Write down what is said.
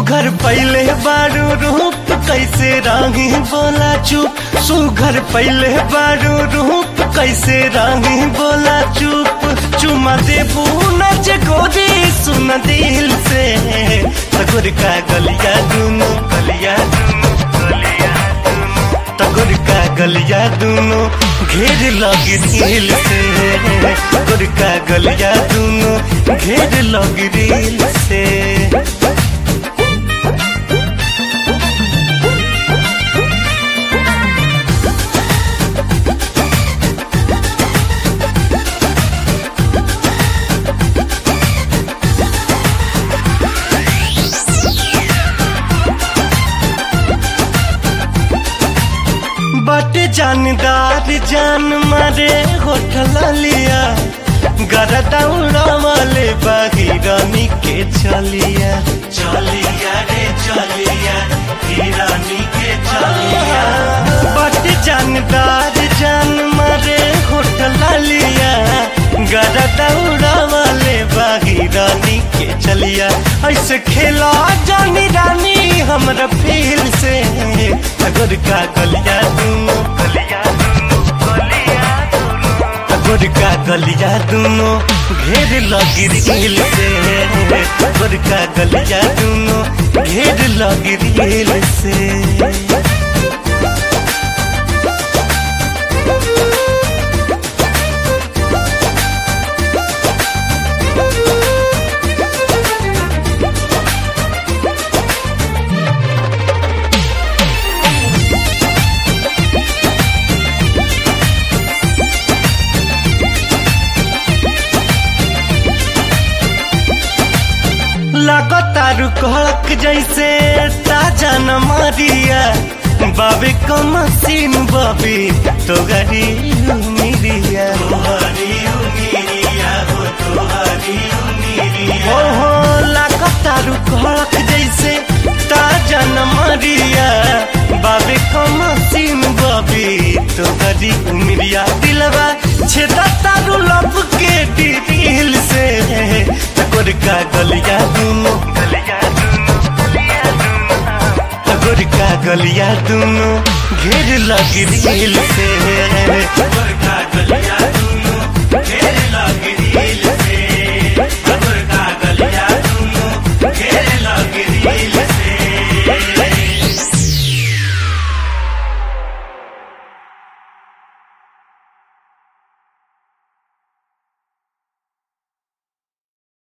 सुघर पहले बारू रूप कैसे राही बोला चुप सुघर पहले बारू रूप कैसे राही बोला चुप चुमा देबू नच गोरी सुन दिल से तगुर का गलिया दूनो गलिया दूनो गलिया दूनो तगुर का गलिया दूनो घेर लगी दिल से तगुर का गलिया दूनो घेर लगी दिल से बट जानदार जान मारे होठल लिया गरदा उड़ावले बाहिरानी के चलिया चलिया रे चलिया हिरानी के चलिया बट जानदार जान मारे होठल लिया गरदा उड़ावले बाहिरानी के चलिया ऐसे खेला जानी रानी हमरा फील से अगर का गलिया दूनो गलिया दूनो गलिया दूनो अगर का गलिया दूनो घेर लगी दिल से अगर का गलिया दूनो घेर लगी दिल से लगातार कहक जैसे ताजा न मारिया बाबे का मसीन बाबी तो गरी मिरिया हो हो लगातार कहक जैसे ताजा न मारिया बाबे का मसीन बाबी तो गरी मिरिया दिलवा छेदा तारू लब के दिल से तकोर का गलिया दूनो गलिया दूनो गलिया दूनो तकोर का गलिया दूनो घेर लगी दिल से तकोर का गलिया